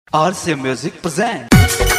RC Music present.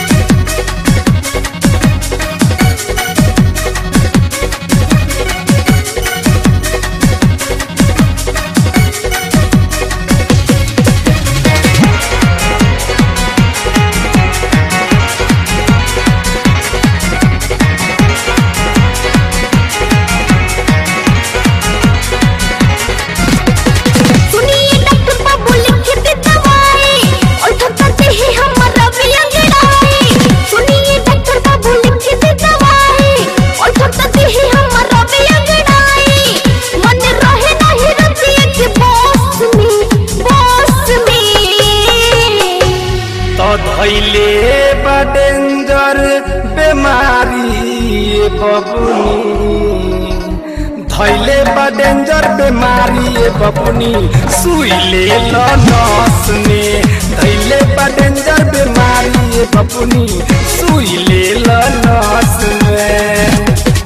सुनिए doctor बाबू लिख दे दवाई और थकते ही हमारा भी अंगड़ाई सुनिए डॉक्टर बाबू लिख दे दवाई और थकते ही हमारा भी अंगड़ाई मन रहे नहीं रतिया के बॉस में बॉस में तो धैले बा डेंजर बेमारी ए बबुनी धैले बा डेंजर बेमारी ए बबुनी सुई ले लो नस में धैले बा डेंजर बेमारी ए बबुनी सुई ले लो नस में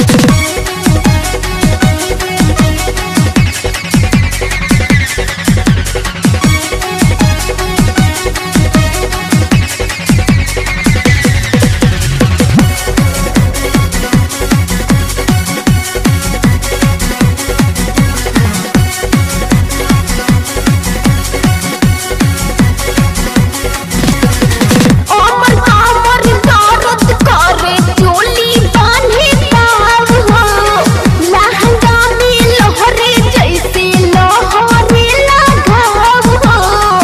अमर अमर दर्द करे चोली बांधे ताव हो लहंगा में लहरे जैसे लहरे लगाव हो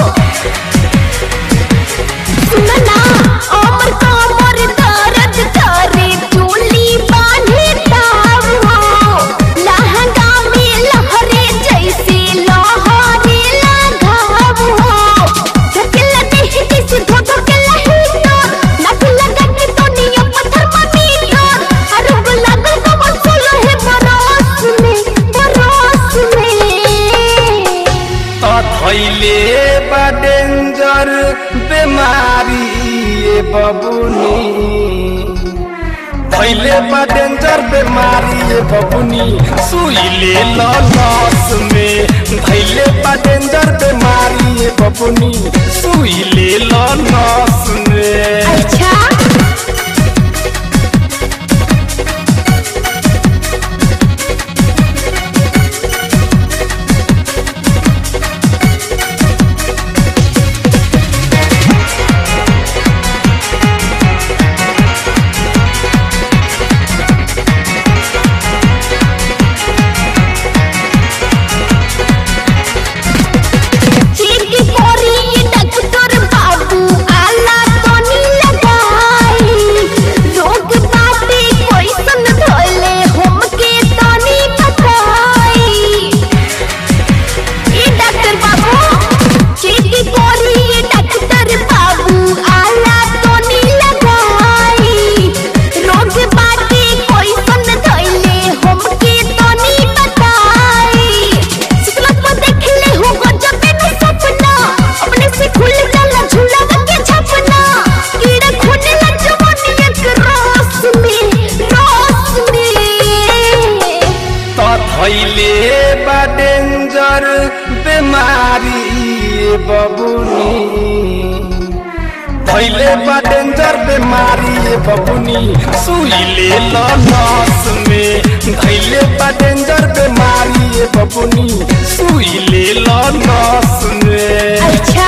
सुनना अमर अमर दर्द करे चोली बांधे ताव हो लहंगा में लहरे जैसे लहरे लगाव हो धकेला नहीं किसी धो धकेला ही तो नक लगा के तो निया पत्थर ममीटर अरे वो लगल को बसुल है बरस में बरस में तो धैले बा डेंजर बेमारी ए बबुनी धैले बा डेंजर बेमारी ए बबुनी सुई ले लो नस में धैले बा डेंजर बेमारी ए बबुनी सुई ले लो नस में अच्छा चेक करी डॉक्टर बाबू आला तनी लगाई रोग बाटे कैसन धोले हमके तनी बताई ए डॉक्टर बाबू चेक करी डॉक्टर बाबू आला तनी लगाई रोग बाटे कैसन धोले हमके तनी बताई सुतलत पर देखले हो गजब में सपना अपने से खुल जाला झूला के छपना कीड़ा खोने लग जवानी एक रस में रस में तो धैले बा डेंजर बेमारी ए बबुनी धैले बा डेंजर बेमारी ए बबुनी सुई ले लो नस में धैले बा डेंजर बेमारी ए बबुनी सुई ले लो नस में अच्छा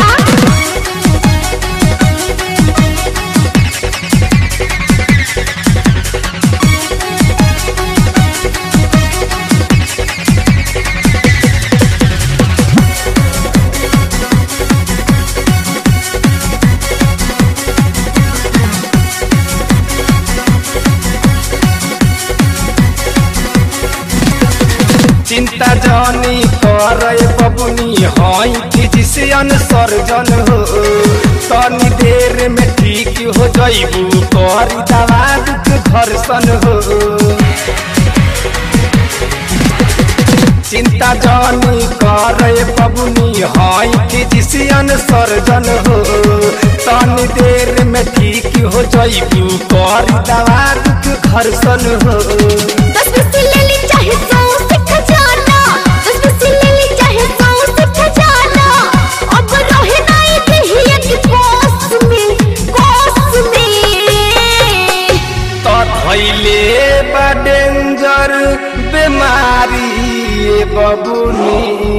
चिंता जानी करे बबुनी हई फिजिशियन सर्जन हो तनी देर में ठीक हो जइबू करी दवा दुख घर्षण हो चिंता जानी करे बबुनी हई फिजिशियन सर्जन हो तनी देर में ठीक हो जइबू करी दवा दुख घर्षण हो दस पैसे ले ली चाहे सौ से खजाना दस पैसे ले ली चाहे सौ से खजाना अब रहे नहीं बेमारी ये बबुनी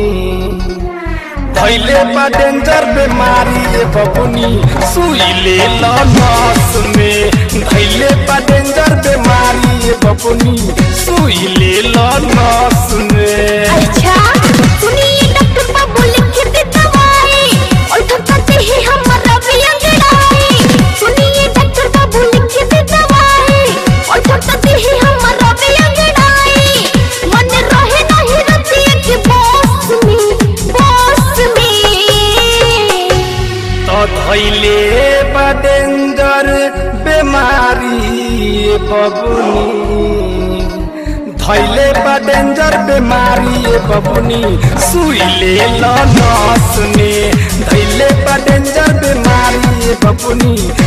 धैले बा डेंजर बेमारी ये बबुनी सुई ले लो नस में धैले बा डेंजर बेमारी ये बबुनी सुई ले लो नस में अच्छा सुनिए डॉक्टर बाबू लिख दे दवाई और थकाते ही हमारा भी अंगड़ाई सुनिए डॉक्टर बाबू लिख दे दवाई और थकाते ही हमारा भी अंगड़ाई मन रहे नहीं रतिया के बॉस में बॉस में तो धैले बा डेंजर बेमारी ये बबुनी धैले बा डेंजर बेमारी ये बबुनी सुई ले लो नस में धैले बा डेंजर बेमारी ये बबुनी